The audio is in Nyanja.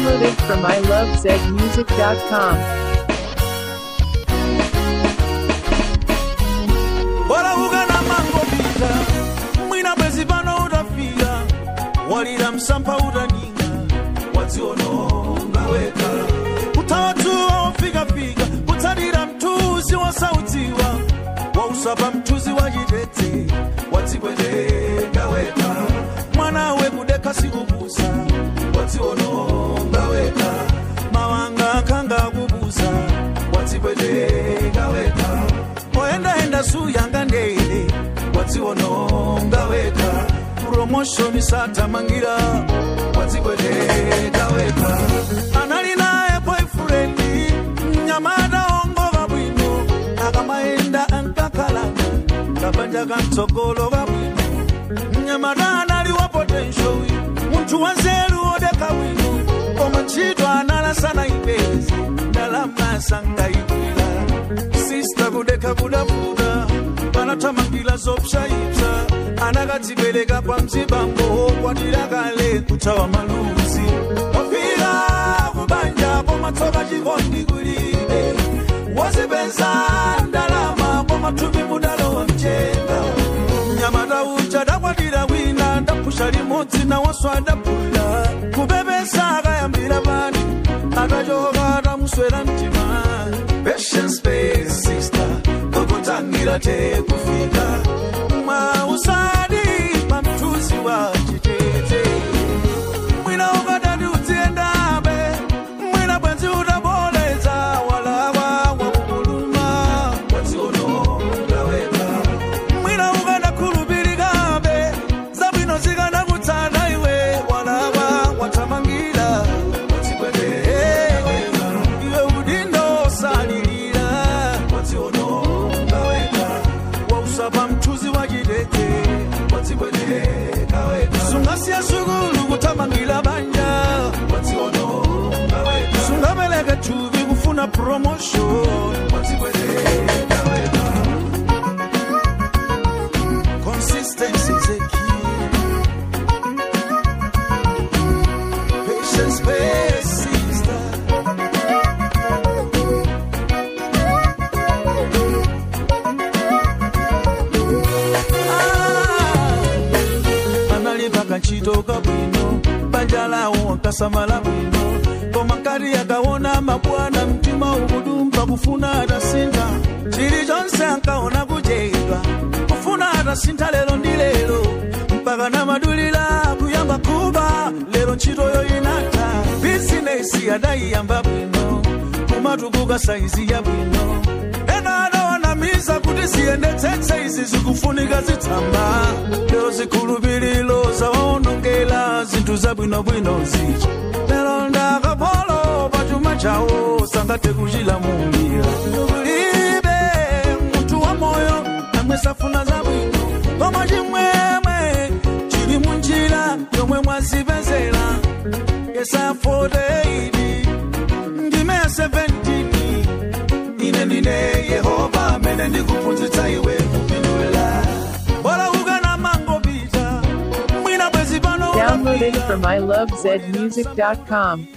Downloaded from ilovezmusic.com. walauka na mango pita mwina bwezi pano utafika walira msampha utaninga wadziononga weka utawatuwa wofikafika kutsalira mthunzi wosautsidwa wausapa mthunzi wachitete wadzipweteka weka mwanawe kudekha sikubusa wadziononga weka mawanga akhanga akubusa wadzipweteka weka oyendayenda suyanga ndeyile wadziononga weka promoshoni satamangira wadzipweteka weka anali naye boyfriend mnyamata ongoka bwino akamayenda ankakalana kabanja kamtsogolo kabwino mnyamata anali wa potential munthu wanzeru odeka bwino koma ntchito analasana ipezi ndalama sangayikwira sista kudeka kudafuda panathamangira zopsayipsa anakadzipereka kwa mzibambo kwatira kale kuthawa maluzi wafika kubanja komatsoka chikondi kulibe wazipenza ndalama komathupi mudalowa mchenga mnyamata uja dakwatira wina ndaphusha limodzi nawonso adapula kupepesa akayambira pani atachoka atamuswera mtima patience space sister kokutangira te kufika mwa usadi pamthuzi wa chitete mwina ukadati udziendabe mwina bwenzi utaboleza walakwa wakukuluma wadziononga weka mwina ukadakhulupirikabe zabwino zikanakutsata iwe walakwa wathamangira wadzipweteka iwe udindo osalilira wadziononga weka wausapa mthunzi wachitete wadzipweteka weka sungasiya sukulu kuthamangira banja wadziononga weka sungapereke thupi kufuna promotion wadzipweteka weka consistency is a key patience space sister analipa kantchito kabwino banja lawo nkasamala bwino koma nkati akaona mabwana mtima ukudumba kufuna atasintha chilichonse ankaona kuchedwa kufuna atasintha lero ndi lero mpaka namadulira kuyamba kuba lero ntchitoyo inatha bizinesi adayiyamba bwino kumatukuka saizi ya bwino ena adawanamiza kuti ziyendetsetse izi zikufunika zitsamba lero zikhulupiriro zawonongera zinthu zabwinobwino zichi lero ndakapolo pachuma chawo sangathe kuchilamulira kulibe munthu wa moyo amwe safuna zabwino koma chimwemwe chili munjira yomwe mwazipezera yesaya 48 ndime ya 17 ine ndine yehova amene ndikuphunzitsa iwe kupindula bora ukana mangopita mwina bwezi pano Downloaded utafika. from ilovezmusic.com.